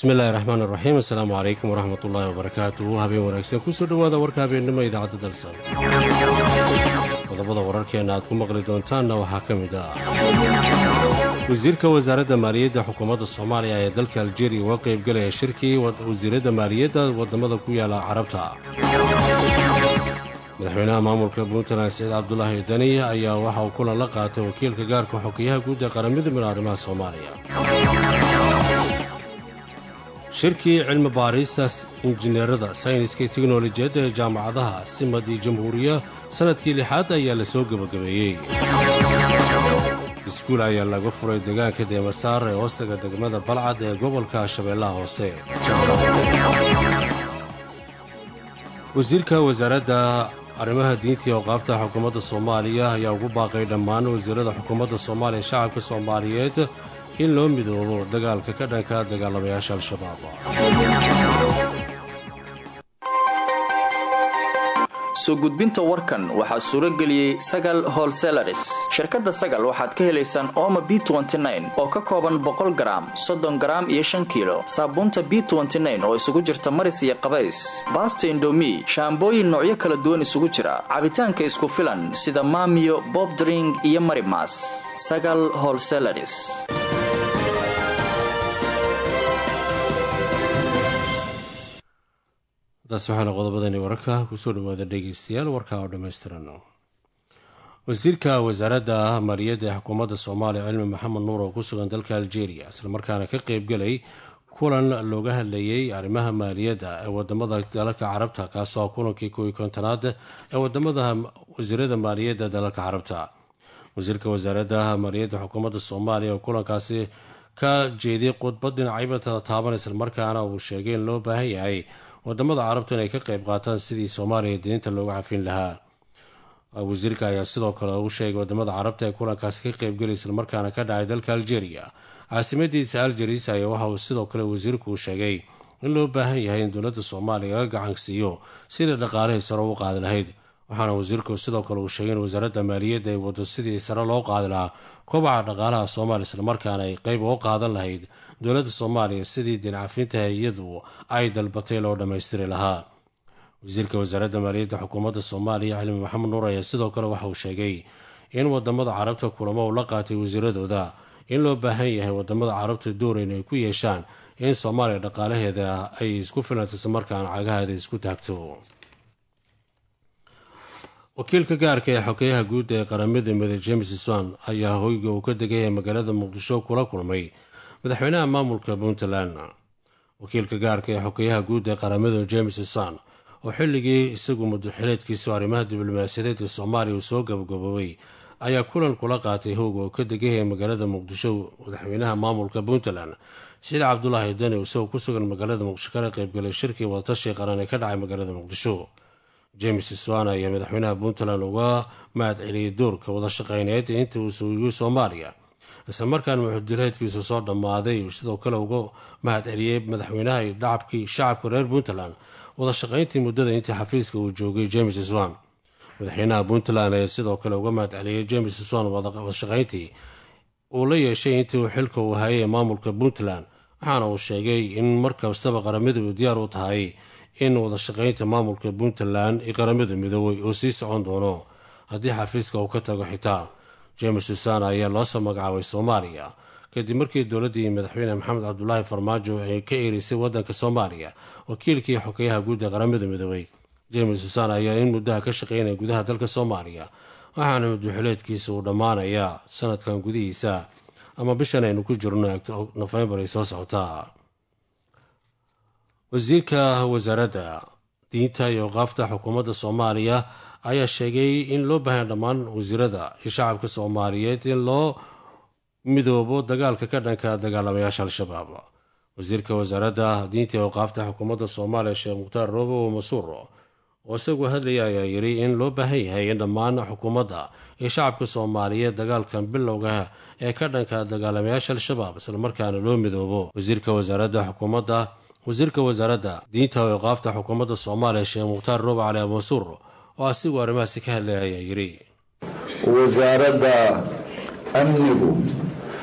bismillahi raxmaan iraxiim assalaamu calaykum waraxmat ullaahi wabarakaatuhu habeen wanaagsan kusoo dhowaada warka habeennimo idaacadda dalsan qodobada wararkeenna aad ku maqli doontaanna waxaa ka mid ah wasiirka wasaaradda maaliyadda xukuumadda soomaaliya ee dalka aljeeriya uga qaybgalaya shirkii wasiiradda maaliyadda waddamada ku yaala carabta madaxweynaha maamulka puntland saciid cabdulaahi dani ayaa waxa uu kulan la qaatay wakiilka gaarka xogeyaha guud ee qaramada mid arrimaha soomaaliya shirkii cilmi baarista injineerada sayniska iyo teknolojiyadda ee jaamacadaha simad iyo jamhuuriya sannadkii lixaad ayaa la soo gebagabeeyey iskuul ayaa laga furay deegaanka deemasaar ee hoostaga degmada balcad ee gobolka shabeellaha hoose wasiirka wasaaradda arrimaha diinta iyo awqaafta xukuumadda soomaaliya ayaa ugu baaqay dhammaan wasiirada xukuumadda soomaaliya shacabka soomaaliyeed in loo midoobo dagaalka ka dhanka dagaalamayaasha al-shabaab soo gudbinta warkan waxaa suuro geliyey sagal holselaris shirkadda sagal waxaad ka helaysaan ooma b oo ka kooban boqol garaam soddon garaam iyo shan kiilo saabuunta b oo isugu jirta maris iyo qabays baasta indomi shaambooyin noocyo kala duwan isugu jira cabitaanka isku filan sida maamiyo bobdring iyo marimas sagal holselaris taas waxaana qodobadani wararka kusoo dhawaada dhegeystayaal warkaa oo dhammaystiran wasiirka wasaaradda maaliyadda ee xukuumadda soomaaliya cilmi maxamed nuur oo ku sugan dalka aljeeriya islamarkaana ka qeybgelay kulan looga hadlayey arrimaha maaliyadda ee wadamada dalalka carabta kaasoo kulankii kow iyo kontonaad ee wadamada wasiirada maaliyadda dalalka carabta wasiirka wasaaradda maaliyadda xukuumadda soomaaliya oo kulankaasi ka jeediyey khudbad dhinacaybatada taaban islamarkaana uu sheegay in loo baahan yahay wadamada carabtu inay ka qayb qaataan sidii soomaaliya diinta looga xafin lahaa wasiirka ayaa sidoo kale u sheegay wadamada carabta ee kulankaasi ka qeybgelay islamarkaana ka dhacay dalka aljeeriya caasimadiisa aljeris ayaa waxa uu sidoo kale wasiirku sheegay in loo baahan yahay in dowladda soomaaliya laga gacansiiyo sidai dhaqaalihii sare u qaadi lahayd waxaana wasiirku sidoo kale uu sheegay in wasaaradda maaliyadda ay wado sidii sare loo qaadi lahaa kobaca dhaqaalaha soomaaliya islamarkaana ay qeyb uga qaadan lahayd dowladda soomaaliya sidii dincafinta iyadu ay dalbatay loo dhammaystiri lahaa wasiirka wasaaradda maaliyadda xukuumadda soomaaliya cilmi maxamed nuur ayaa sidoo kale waxa uu sheegay in wadamada carabta kulamo uu la qaatay wasiiradooda in loo baahan yahay wadamada carabta dooreyn ay ku yeeshaan in soomaaliya dhaqaalaheeda ay isku filanta islamarkaana cagaheeda isku taagto wakiilka gaarka ee xogeyaha guud ee qaramada mide james swan ayaa hoyga uu ka degaya magaalada muqdisho kula kulmay madaxweynaha maamulka puntland wakiilka gaarka ee xogeyaha guud ee qaramada james swan oo xilligii isagu mudaxileedkiisu arrimaha diblomaasiyadeed ee soomaaliya uu soo gabagaboobay ayaa kulan kula qaatay howga oo ka degaya magaalada muqdisho madaxweynaha maamulka puntland siciid cabdulaahi dani isagoo ku sugan magaalada muqdisho kala qaybgalay shirkii wadatashi qaran ee ka dhacay magaalada muqdisho james swan ayaa madaxweynaha puntland uga mahad celiyey doorka wada shaqeyneed inta uu suugiyey soomaaliya islamarkaana muxudileedkiisu soo dhammaaday sidoo kale uga mahad celiyey madaxweynaha dhacabkii shacabka reer puntland wada shaqayntii muddada intii xafiiska uu joogay james swan madaxweynaha puntland ayaa sidoo kale uga mahad celiyey james swan wadashaqayntii uu la yeeshay intii uu xilka uu hayay ee maamulka puntland waxaana uu sheegay in markastaba qaramadu diyaar u tahay in wadashaqaynta maamulka puntland iyo qaramada midoobay oo sii socon doono haddii xafiiska uu ka tago xitaa james susan ayaa loosoo magacaabay soomaaliya kadib markii dowladdii madaxweyne maxamed cabdulaahi farmaajo ay ka ereysay waddanka soomaaliya wakiilkii xogeyaha guud ee qaramada midoobay james susan ayaa in muddaha ka shaqeynaya gudaha dalka soomaaliya waxaana madaxuleedkiisa uu dhammaanayaa sanadkan gudihiisa ama bishan aynu ku jirno nofembar ay soo socotaa wasiirka wasaaradda diinta iyo qaafta xukuumadda soomaaliya ayaa sheegay in loo baahanya dhammaan wasiirada iyo shacabka soomaaliyeed in loo midoobo dagaalka ka dhanka dagaalamayaasha al-shabaab wasiirka wasaaradda diinta iyo qaafta xukuumadda soomaaliya sheekh mukhtaar roobo masuur oo isagu hadlaya ayaa yidhi in loo baahan yahay in dhammaan xukuumadda iyo shacabka soomaaliyeed dagaalkan bilowga ee ka dhanka dagaalamayaasha al-shabaab islamarkaana loo midoobo wasiirka wasaaradda xukuumadda wasiirka wasaaradda diinta iyo qaafta xukuumadda soomaaliya sheekh mukhtaar roobo cali abmasuur oo asigu arrimahaasi ka hadlaya ayaa yidhi wasaaradda amnigu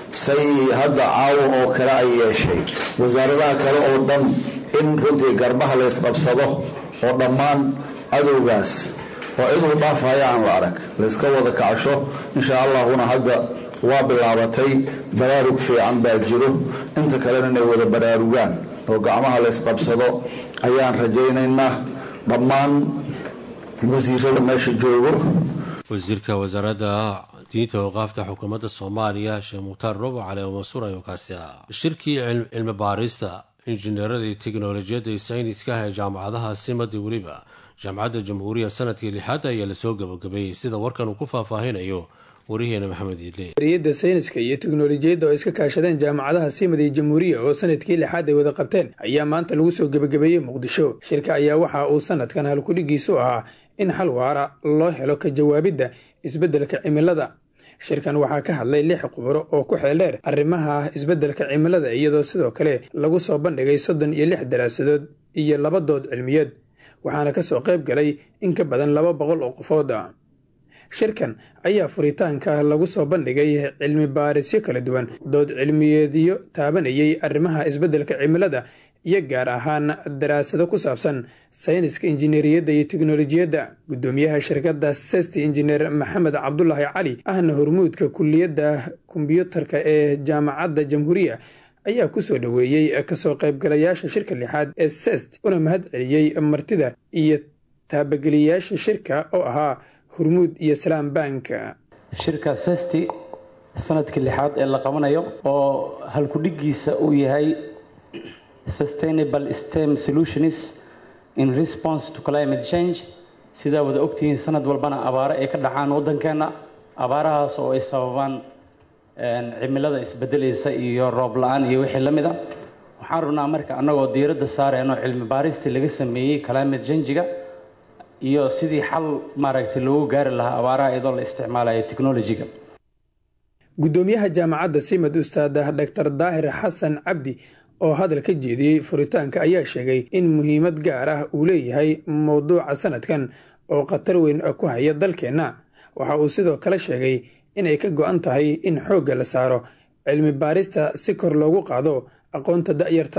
say hadda caawan oo kale ay yeeshay wasaaradaha kale oo dhan in runtii garbaha la ysqabsado oo dhammaan cadowgaas oo ciduu dhaafaya aan la arag layska wada kacsho insha allahuna hadda waa bilaabatay baraarug fiican baa jiro inta kalena inay wada baraarugaan oo gacmaha la ysqabsado ayaan rajaynaynaa dhammaan wasiirada meesha joogo wasiirka wasaaradda diinta waqaafta xukuumadda soomaaliya sheekh mukhtaar robo cali mansuur ayuu kaasi ah shirkii cilmi baarista injineerada iyo teknolojiyadda iyo sayniskaha ee jaamacadaha simadi weliba jaamacadda jamhuuriya sanadkii lixaad ayaa lasoo gabagabeeyey sida warkan uu ku faahfaahinayo wariheena maxamed iidle riyadda sayniska iyo teknolojiyadda oo iska kaashadeen jaamacadaha simad iyo jamhuuriya oo sanadkii lixaad ay wada qabteen ayaa maanta lagu soo gebagabeeyey muqdisho shirka ayaa waxa uu sanadkan halkudhigiisu ahaa in xal waara loo helo ka jawaabidda isbeddelka cimilada shirkan waxaa ka hadlay lix khubaro oo ku xeeldheer arrimaha isbeddelka cimilada iyadoo sidoo kale lagu soo bandhigay soddon iyo lix daraasadood iyo laba dood cilmiyeed waxaana ka soo qayb galay in ka badan laba boqol oo qofood ah shirkan ayaa furitaanka lagu soo bandhigay cilmi baarisyo kala duwan dood cilmiyeedyo taabanayay arrimaha isbeddelka cimilada iyo gaar ahaan daraasado ku saabsan sayniska injineeriyadda iyo teknolojiyadda guddoomiyaha shirkadda sesti injineer maxamed cabdulaahi cali ahna hormuudka kuliyadda kombyuutarka ee jaamacadda jamhuuriya ayaa ku soo dhoweeyey kasoo qaybgalayaasha shirka lixaad ee sest una mahad celiyey martida iyo taabageliyayaasha shirka oo ahaa hurmuud iyo salaam bank shirka sesti sanadkii lixaad ee la qabanayo oo halkudhigiisa uu yahay sustainable stem solutions in response to climate change sidaa wada ogtihiin sanad walbana abaaro ay ka dhacaan waddankeenna abaarahaas oo ay sababaan cimilada isbedelaysa iyo roob la-aan iyo wixii la mid a waxaan rabnaa marka annagoo diiradda saareenoo cilmi baaristii laga sameeyey climate changiga iyo sidii xal maaragtay loogu gaari lahaa abaaraha iyadoo la isticmaalayo technolojiga guddoomiyaha jaamacadda simad ustaada dor daahir xasan cabdi oo hadal ka jeediyey furitaanka ayaa sheegay in muhiimad gaar ah uu leeyahay mowduuca sanadkan oo khatar weyn ku haya dalkeenna waxa uu sidoo kale sheegay inay ka go-an tahay in xoogga la saaro cilmi baarista si kor loogu qaado aqoonta da'yarta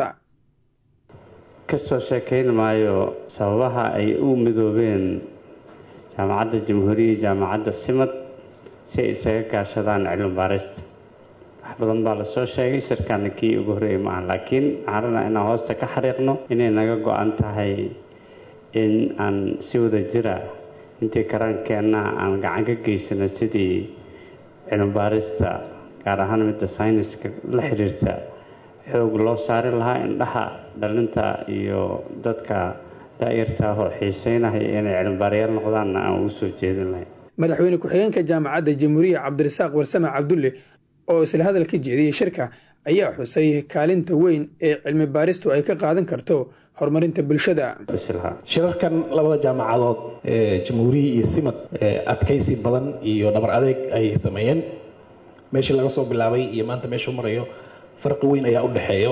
kasoo sheekayn maayo sababaha ay u midoobeen jaamacadda jamhuuriya jaamacadda simad si ay isaga kaashadaan cilmi baarista wax badan baa lasoo sheegay shirkana kii ugu horreeyay maaha laakiin waxaan rabnaa inaan hoosta ka xariiqno inay naga go-an tahay in aan si wada jira intii karaankeenna aan gacan ka geysano sidii cilmi baarista gaar ahaan midda sayniska la xiriirta xoog loo saari lahaa indhaha dhalinta iyo dadka daa'irta oo xiiseynaya inay cilmibaarayaal noqdaanna aan ugu soo jeedin lahayn madaxweyne ku-xigeenka jaamacadda jamhuuriya cabdirasaaq warsame cabdulle oo isla hadal ka jeediyey shirka ayaa xusay kaalinta weyn ee cilmi baaristu ay ka qaadan karto horumarinta bulshada shirarkan labada jaamacadood ee jamhuuriya iyo simad adkaysi badan iyo dhabar adeeg ay sameeyeen meeshii laga soo bilaabay iyo maanta meeshuu marayo farqi weyn ayaa u dhexeeyo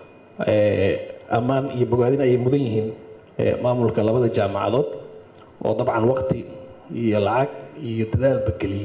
ammaan iyo bogaadin ayay mudan yihiin maamulka labada jaamacadood oo dabcan waqti iyo lacag iyo dadaalba geliyey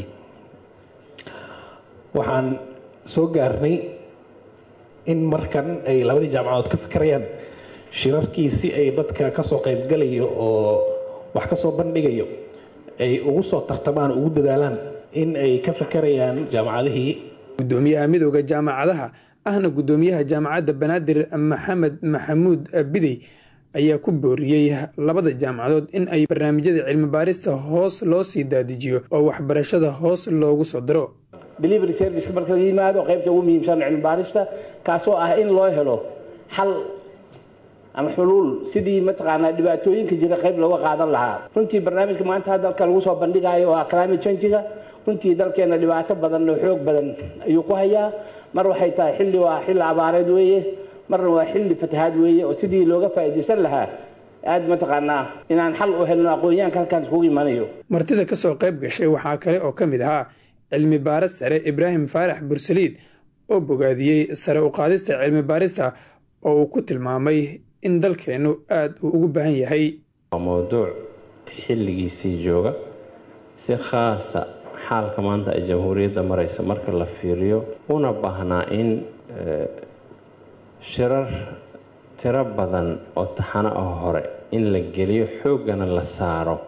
waxaan soo gaarnay in markan ay labadii jaamacadood ka fikirayaan shirarkii si ay dadka kasoo qaybgalayo oo wax kasoo bandhigayo ay ugu soo tartamaan ugu dadaalaan in ay ka fikirayaan jaamacadihii guddoomiyaha midooda jaamacadaha ahna guddoomiyaha jaamacadda banaadir maxamed maxamuud bidey ayaa ku booriyey labada jaamacadood in ay barnaamijyada cilmi baarista hoos loo sii daadijiyo oo waxbarashada hoos loogu soo diro delivery service marka la yimaado qaybta ugu muhiimsan cilmi baarista kaasoo ah in loo helo xal ama xuluul sidii mataqaanaa dhibaatooyinka jira qayb looga qaadan lahaa runtii barnaamijka maanta dalka lagu soo bandhigayo waa climate changiga runtii dalkeena dhibaato badan oo xoog badan ayuu ku hayaa mar waxay tahay xilli waa xilli abaareed weeye marna waa xilli fatahaad weeye oo sidii looga faa'iidaysan lahaa aad mataqaanaa inaan xal u helno aqoonyahanka halkaan iskugu imanayo martida ka soo qayb gashay waxaa kale oo ka mid ahaa cilmi baaris sare ibraahim faarax bursaliid oo bogaadiyey sare u qaadista cilmi baarista oo uu ku tilmaamay in dalkeennu aada uu ugu baahan yahay waa mowduuc xilligiisii jooga si khaasa xaalka maanta ay jamhuuriyadda maraysa marka la fiiriyo una baahnaa in shirar tiro badan oo taxano ah hore in la geliyo xooggana la saaro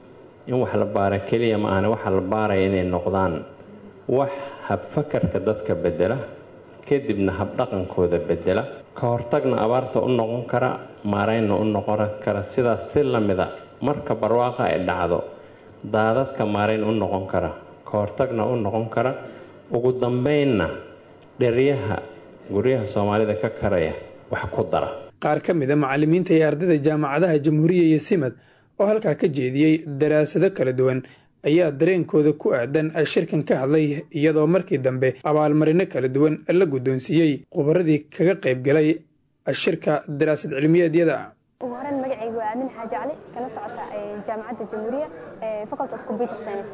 in wax la baara keliya ma ahane waxa la baaraya inay noqdaan wax habfakarka dadka bedela kadibna habdhaqankooda bedela ka hortagna abaarta u noqon kara maaraynna u noqon kara sidaas si lamida marka barwaaqa ay dhacdo daadadka maarayn u noqon kara ka hortagna u noqon kara ugu dambeynna dheryaha guryaha soomaalida ka karaya wax ku dara qaar ka mida macallimiinta iyo ardayda jaamacadaha jamhuuriya iyo simad oo halkaa ka jeediyey daraasado kala duwan ayaa dareenkooda ku aadan shirkan ka hadlay iyadoo markii dambe abaalmarino kala duwan la guddoonsiiyey khubaradii kaga qayb galay shirka daraasad cilmiyeedyada ugu horeyn magacaygu waa aamin xaaji cali kana socota jaamacadda jamhuuriya faculty of computer science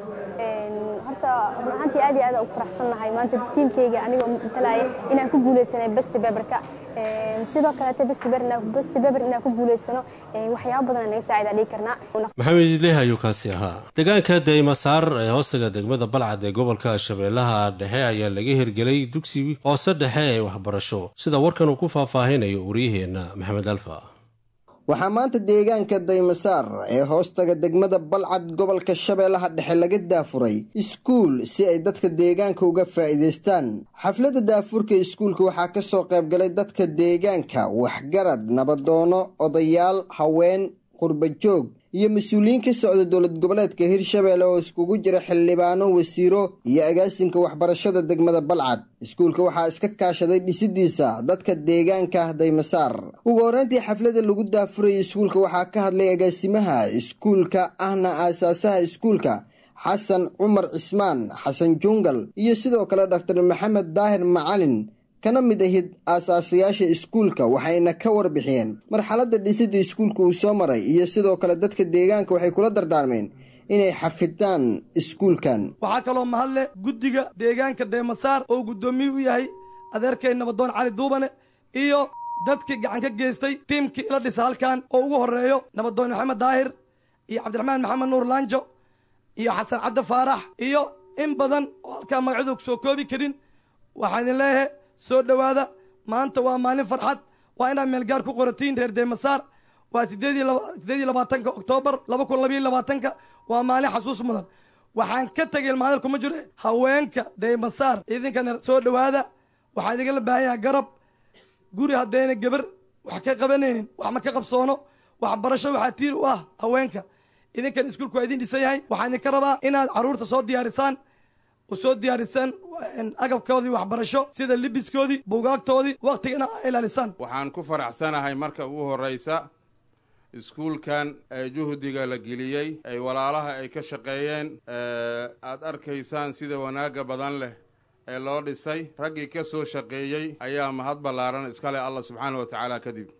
horta run ahaantii aad iyo aad ugu faraxsannahay maanta tiimkayga anigoo matalaya inaan ku guuleysanay best paperka sidoo kaleete best paper inaan ku guuleysano waxyaabo badan naga saacida dhigi karnaa maxamed idleh ayuu kaasi ahaa deegaanka daymasaar ee hoostaga degmada balcad ee gobolka shabeellaha dhexe ayaa laga hirgelay dugsi hoose dhexe ee waxbarasho sida warkan uu ku faahfaahinayo wariyaheenna maxamed alfa waxaa maanta deegaanka daymasaar ee hoostaga degmada balcad gobolka shabeellaha dhexe laga daafuray iskuul si ay dadka deegaanka uga faa'iidaystaan xafladda daafurka iskuulka waxaa ka soo qaybgalay dadka deegaanka waxgarad nabadoono odayaal haween qurbajoog iyo mas-uuliyiin ka socda dowlad goboleedka hirshabeelle oo iskugu jira xildhibaano wasiiro iyo agaasinka waxbarashada degmada balcad iskuulka waxaa iska kaashaday dhisidiisa dadka deegaanka daymasaar ugu horreyntii xafladda lagu daafurayay iskuulka waxaa ka hadlay agaasimaha iskuulka ahna aasaasaha iskuulka xasan cumar cismaan xasan jungal iyo sidoo kale dhaktar maxamed daahir macalin kana mid ahid aasaasayaasha iskuulka waxayna ka warbixiyeen marxaladda dhisidda iskuulka uu soo maray iyo sidoo kale dadka deegaanka waxay kula dardaarmeen inay xafidaan iskuulkan waxaa kaloo mahadle guddiga deegaanka daymasaar oo guddoomiye u yahay adeerkay nabadoon cali duubane iyo dadkii gacan ka geystay tiimkii ila dhisa halkan oo ugu horreeyo nabadoon maxamed daahir iyo cabdiraxmaan maxamed nuur laanjo iyo xasan cadde faarax iyo in badan oo halkaa magacyadu ku soo koobi karin waxaan idin leeyahay soo dhowaada maanta waa maalin farxad waa inaad meelgaar ku qoratiin reer daymasaar waa sideed iyo labaatanka oktoobar laba kun labayo labaatanka waa maalin xasuus mudan waxaan ka tegay ilmaadal kuma jiro haweenka daymasaar idinkana soo dhowaada waxaa idinla baahan yahay garab guri haddayna gabar wax ka qabanaynin wax ma ka qabsoono waxbarasho waxaa tiir u ah haweenka idinkan iskuulku waa idin dhisan yahay waxaan idinka rabaa inaad carruurta soo diyaarisaan soo diyaarisaan agabkoodii waxbarasho sida libiskoodii buugaagtoodii wakhtigana a ilaalisaan waxaan ku faraxsanahay marka ugu horraysa iskuulkan ee juhdiga la geliyey ay walaalaha ay ka shaqeeyeen aad arkaysaan sida wanaagga badan leh ee loo dhisay raggii ka soo shaqeeyey ayaa mahad ballaaran iskale allah subxaana wa tacaala kadib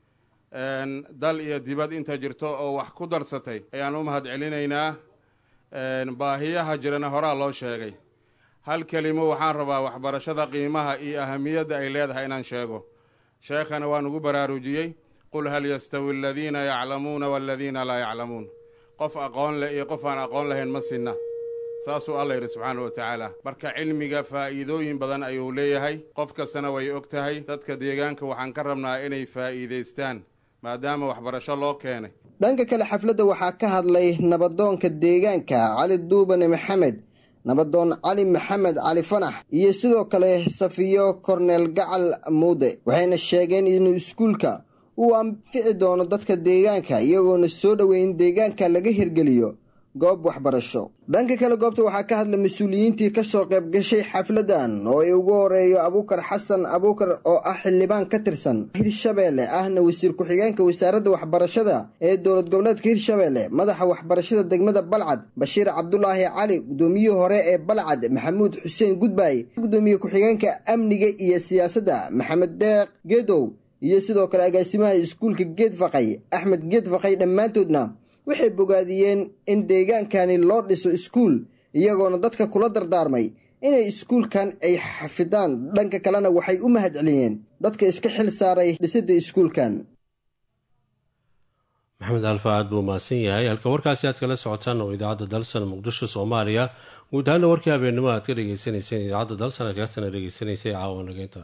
dal iyo dibad inta jirto oo wax ku darsatay ayaan u mahad celinaynaa baahiyaha jirana horaa loo sheegay hal kelimo waxaan rabaa waxbarashada qiimaha iyo ahamiyadda ay leedahay inaan sheego sheekhana waan ugu baraarujiyey qul hal yastawi aladiina yaclamuuna waladiina laa yaclamuun qof aqoon leh iyo qof aan aqoon lahayn ma sinna saasuu alla yidhi subxaana wa tacaala marka cilmiga faa'iidooyin badan ayuu leeyahay qof kastana way og tahay dadka deegaanka waxaan ka rabnaa inay faa'iidaystaan maadaama waxbarasho loo keenay dhanka kale xafladda waxaa ka hadlay nabadoonka deegaanka cali duubane maxamed nabadoon cali maxamed cali fanax iyo sidoo kale safiyo korneel gacal muude waxayna sheegeen inuu iskuulka uu anfici doono dadka deegaanka iyagoona soo dhoweyn deegaanka laga hirgeliyo goob waxbarasho dhanka kale goobta waxaa ka hadlay mas-uuliyiintii ka soo qayb gashay xafladan oo ay ugu horeeyo abuukar xasan abuukar oo ah xildhibaan ka tirsan hirshabeelle ahna wasiir ku-xigeenka wasaaradda waxbarashada ee dowlad goboleedka hirshabeelle madaxa waxbarashada degmada balcad bashiir cabdulaahi cali guddoomiyihii hore ee balcad maxamuud xuseen gudbaay gudoomiye ku-xigeenka amniga iyo siyaasadda maxamed deeq geedow iyo sidoo kale agaasimaha iskuulka geedfaqay axmed geedfaqay dhammaantoodna waxay bogaadiyeen in deegaankani loo dhiso iskuul iyagoona dadka kula dardaarmay inay iskuulkan ay xafidaan dhanka kalena waxay u mahad celiyeen dadka iska xil saaray dhisidda iskuulkan maxamed alfa aad buu mahadsan yahay halka warkaasi aad kala socotaan oo idaacadda dalsan muqdisho soomaaliya guud ahaana warkii habeennimo aad ka dhegeysaneyseen idaacadda dalsan akeertana dhegeysanaysay caawa nageynta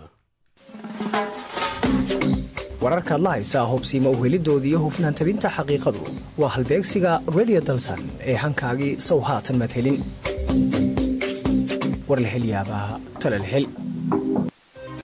wararkaad la haysaa hubsiima uhelidoodii hufnaan tabinta xaqiiqadu waa halbeegsiga redio dalsan ee hankaagii sow haatan maad helin war la hel yaabaa talal hel